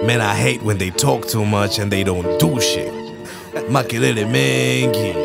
Man, I hate when they talk too much and they don't do shit. Makelele mengi.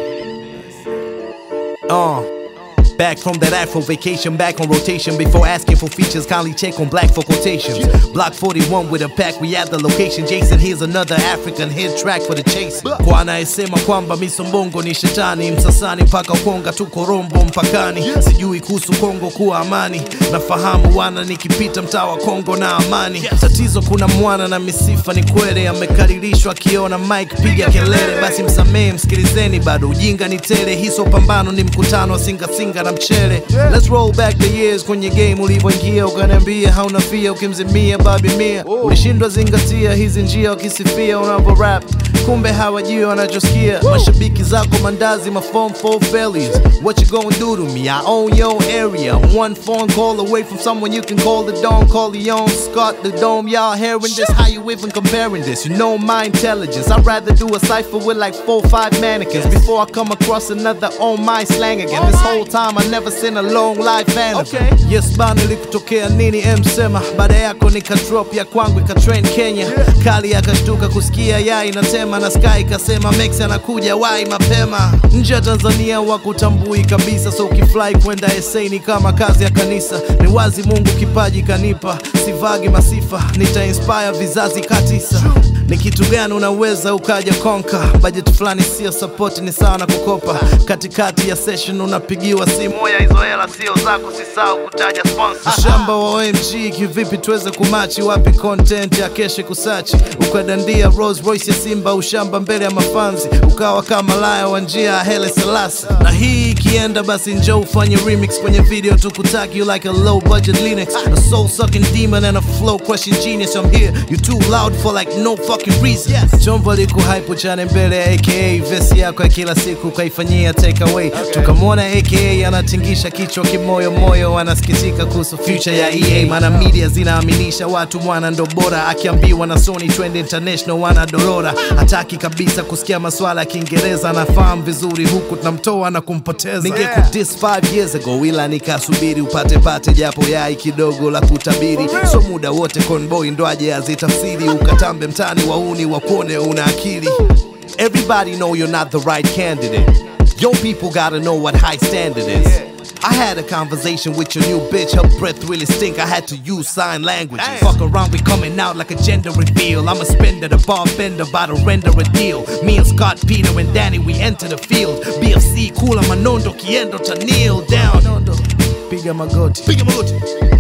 Uh. Back from that Afro vacation, back on rotation. Before asking for features, kindly check on Black for quotations. Block 41 with a pack, we at the location. Jason, here's another African hit track for the chase. Kwa anayesema kwamba misombongo ni shetani, msasani mpaka Konga, tuko Rombo mpakani. Sijui kuhusu Kongo kuwa amani, nafahamu wana nikipita mtaa wa Kongo na amani. Tatizo kuna mwana na misifa ni kweli, amekaririshwa akiona Mike piga kelele, basi msamehe, msikilizeni, bado ujinga ni tele. Hiso pambano ni mkutano wa singa singa na mchele. Let's roll back the years kwenye game ulivyoingia, ukaniambia hauna fia, ukimzimia babi mia, ulishindwa zingatia hizi njia, wakisifia unavyo rap kumbe hawajui wanachosikia. Mashabiki zako mandazi, my phone for failures. What you gonna do to me? I own your area. One phone call away from someone you can call the Don Corleone, Scott the Dome. Y'all hearing this? How you even comparing this? You know my intelligence. I'd rather do a cipher with like four, five mannequins before I come across another on my slang again. This whole time I never seen a long life anthem. Yes bana, ilikutokea nini? Msema baada yako nika drop ya kwangu ikatrend Kenya. Kali akashtuka kusikia ya inatema na Sky kasema Max anakuja wai mapema. Nje ya Tanzania wakutambui kabisa, so ukifly kwenda SA ni kama kazi ya kanisa. Ni wazi Mungu kipaji kanipa, sivagi masifa, nita inspire vizazi katisa. Ni kitu gani unaweza ukaja konka? Budget fulani sio support, ni sawa na kukopa. Katikati ya session unapigiwa simu, moya hizo hela sio zako, sisahau kutaja sponsor. Ushamba wa OMG kivipi tuweze kumachi? Wapi content ya keshe kusachi? Ukadandia Rolls Royce ya Simba ushamba mbele ya mafanzi, ukawa kama laya wa njia ya Hele Selassie. Na hii ikienda basi njoo ufanye remix kwenye video tukutaki, you like a low budget Linux, a soul sucking demon and a flow crushing genius. I'm here, you too loud for like no fucking reason. Chombo liko hype chane mbele ya aka vesi yako ya kila siku kaifanyia take away. Tukamwona aka anatingisha kichwa kimoyo moyo, anasikitika kuhusu future ya EA, maana media zinaaminisha watu mwana ndo bora, akiambiwa na Sony twende international wana dorora, hataki kabisa kusikia maswala ya Kiingereza, anafahamu vizuri huku tunamtoa na kumpoteza. Ningekudis 5 years ago, ila nikasubiri upate pate japo yai kidogo la kutabiri, so muda wote conboy ndo aje azitafsiri, ukatambe mtani wauni wakuone una akili. Everybody know you're not the right candidate. Your people gotta know what high standard is. I had a conversation with your new bitch. Her breath really stink. I had to use sign language. Fuck around, we coming out like a gender reveal. I'm a spender, the bar bender, about to render a deal. Me and Scott, Peter, and Danny, we enter the field. BFC, kula manondo, kiendo to kneel down. Piga magoti. Piga magoti.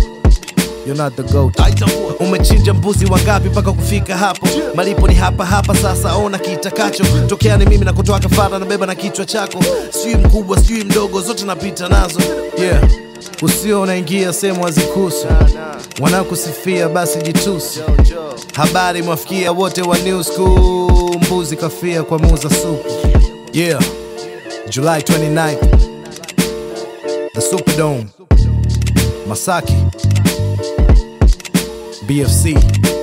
You're not the goat. Umechinja mbuzi wangapi mpaka kufika hapo? Malipo ni hapa hapa, sasa ona kitakacho tokea. Ni mimi na kutoa kafara, nabeba na kichwa chako, sijui mkubwa sijui mdogo, zote napita nazo. Yeah, usio unaingia sehemu hazikuhusu, wanakusifia basi jitusi. Habari mwafikia wote wa new school, mbuzi kafia kwa muuza supu. Yeah, July 29th, the Superdome, Masaki. BFC.